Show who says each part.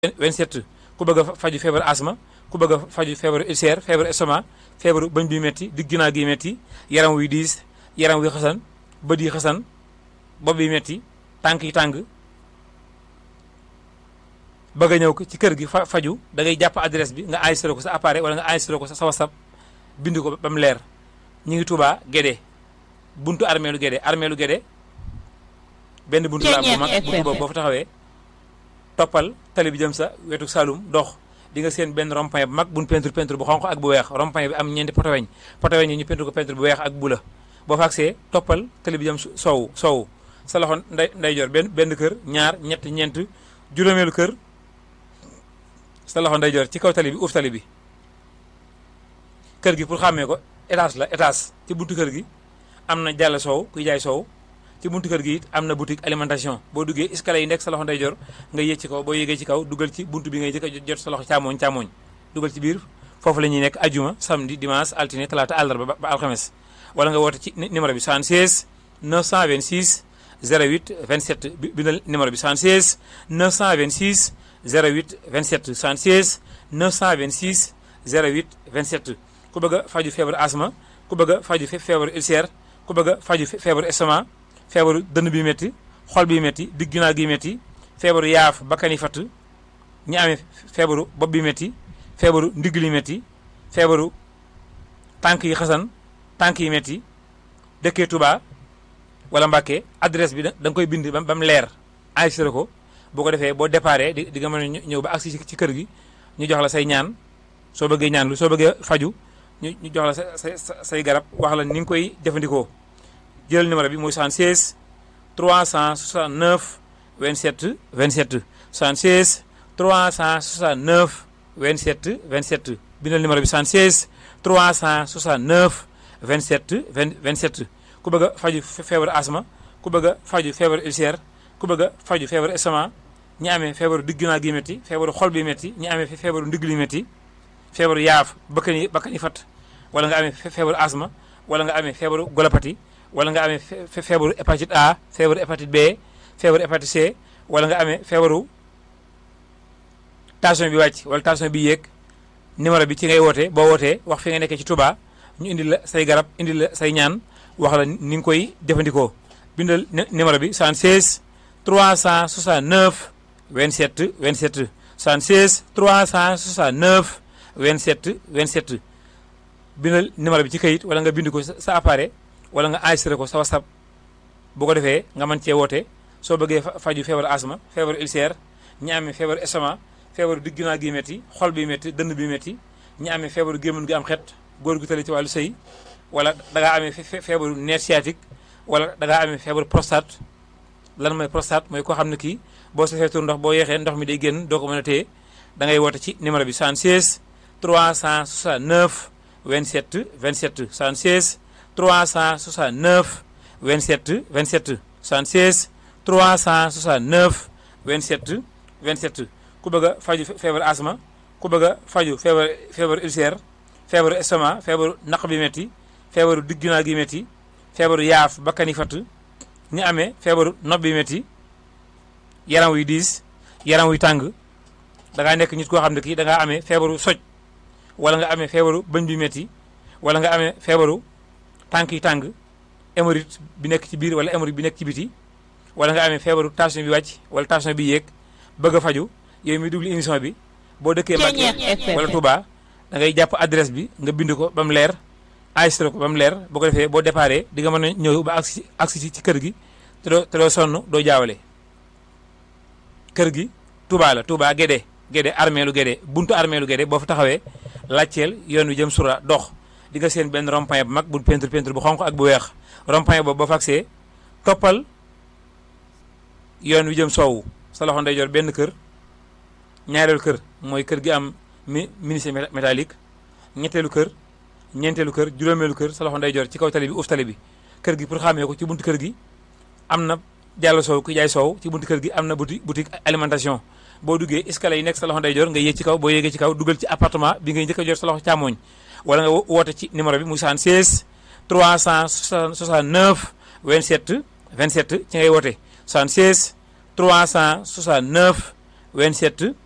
Speaker 1: 27 ku bëgg a faju feebar asma ku bëgg a faju feebaru ulcère feebaru estomac feebaru bëñ bi metti digg ginnaaw gi metti yaram wuy diis yaram wuy xasan bët yi xasan bopp bi metti tànk yi tàng bëgg a ñëw ci kër gi fa faju da ngay jàpp adresse bi nga enregistré ko sa appareil wala nga enregistré ko sa whatsapp bind ko ba mu leer ñu ngi Touba Guédé buntu armeelu Guédé armeelu Guédé benn buntu la bu mag buntu boobu boo fa taxawee toppal tali bi jëm sa wetu Saloum dox di nga seen benn rond-point bu mag buñ peinture peinture bu xonq ak bu weex rond-point bi am ñeenti potoweñ potoweñ yi ñu peinture ko peinture bu weex ak bu la boo fa agsee toppal tali bi jëm soowu soowu sa loxo nday ndeyjoor benn benn kër ñaar ñett ñeent juróomeelu kër sa loxo ndeyjoor ci kaw tali bi uuf tali bi kër gi pour xàmmee ko étage la étage ci buntu kër gi am na jàll soow kuy jaay soow ci buntu kër gi it am na boutique alimentation boo duggee escalier yi nekk sa loxo ndeyjoor nga yéeg ci kaw boo yéegee ci kaw dugal ci buntu bi ngay jëkk a jot sa loxo càmmooñ càmmooñ dugal ci biir foofu la ñuy nekk ajuma samedi dimanche altine talaata àllarba ba alxames wala nga woote ci numéro bi 76 926 08 27 bindal numéro bi 76 926 08 27 76 926 08 27 ku bëgg a faju feebaru asma ku bëgg a faju feebaru ulcère ku bëgg a faju feebaru estomac feebaru dënn bi métti xol bi métti digg ginnaaw gi métti feebaru yaaf bakkan yi fatt ñi amee feebaru bopp bi métti feebaru ndigg li métti feebaru tànk yi xasan tànk yi métti dëkkee Touba wala Mbàkke adresse bi da nga koy bind ba mu leer enregistré ko boo ko defee boo déparé di di nga mën a ñëw ba agsi ci kër gi ñu jox la say ñaan soo bëggee ñaan lu soo bëggee faju ñu ñu jox la sa sa say garab wax la ni nga koy jëfandikoo jëlal numéro bi muy 76 369 27 27 76 369 27 27 bindal numéro bi 76 369 27 27 ku bëgg a faju feebaru asma ku bëgg a faju feebaru ulcère ku bëgg a faju feebaru estomac ñi amee feebaru digg ginnaaw gi métti feebaru xol bi métti ñi amee feebaru ndigg li métti feebaru yaaf bakkan yi bakkan yi fat wala nga amee feebaru asma wala nga amee feebaru golopati wala nga amee feebaru hépatite A feebaru hépatite B feebaru hépatite C wala nga amee feebaru tension bi wàcc wala tension bi yéeg numéro bi ci ngay woote boo wootee wax fi nga nekkee ci Touba ñu indi la say garab indi la say ñaan wax la ni nga koy jëfandikoo bindal numéro bi 76 369 27 27 76 369 27 27 bindal numéro bi ci kayit wala nga bind ko sa appareil wala nga enregistré ko sa whatsapp bu ko defee nga mën cee woote soo bëggee faju feebaru asma feebaru ulcère ñi amee feebaru estomac feebaru digg ginnaaw gi métti xol bi métti dënn bi métti ñi amee feebaru gémmiñ gi am xet góor gu tali ci wàllu sëy wala da ngaa amee feebaru nerf sciatique wala da ngaa amee feebaru prostate lan mooy prostate mooy koo xam ne kii boo safee tur ndox boo yeexee ndox mi day génn doo ko mën a téye da ngay woote ci numéro bi 76 369 27 27 76 369 27 27 76 369 27 27 ku bëgg a faju feebaru asma ku bëgg a faju feebar feebaru ulcère feebaru estomac feebaru naq bi métti feebaru digg ginnaaw gi métti feebaru yaaf bakkan yi fatt ñi amee feebaru nopp bi métti yaram wuy diis yaram wuy tàng da ngaa nekk nit koo xam ne kii da ngaa amee feebaru soj wala nga amee feebaru bëñ bi métti wala nga amee feebaru tànk yi tàng hémorroïde bi nekk ci biir wala hémorroïde bi nekk ci biti wala nga amee feebaru tension bi wàcc wala tension bi yéeg bëgg a faju yow mi dugli émission bi boo dëkkee Mbàkke wala Touba da ngay jàpp adresse bi nga bind ko ba mu leer enregistré ko ba mu leer boo ko defee boo déparé di nga mën a ñëw ba agsi agsi ci kër gi te doo te doo sonn doo jaawale kër gi Touba la Touba Guédé Guédé armeelu Guédé buntu armeelu Guédé boo fa taxawee laajteel yoon wi jëm sura dox di nga seen benn rond-point bu mag bu peinture peinture bu xonq ak bu weex rond-point boobu boo fa agsee toppal yoon wi jëm soowu sa loxo ndeyjoor benn kër ñaareelu kër mooy kër gi am mi menuisier métallique ñetteelu kër ñeenteelu kër juróomeelu kër sa loxo ndeyjoor ci kaw tali bi uuf tali bi kër gi pour xàmmee ko ci buntu kër gi am na jàll soow ku jaay soow ci buntu kër gi am na boutique boutique alimentation boo duggee escalier yi nekk sa loxo ndeyjoor nga yéeg ci kaw boo yéegee ci kaw dugal ci appartement bi ngay njëkk a jot sa loxo càmmooñ wala nga woote ci numéro bi muy 76 369 27 27 ci ngay woote 76 369 27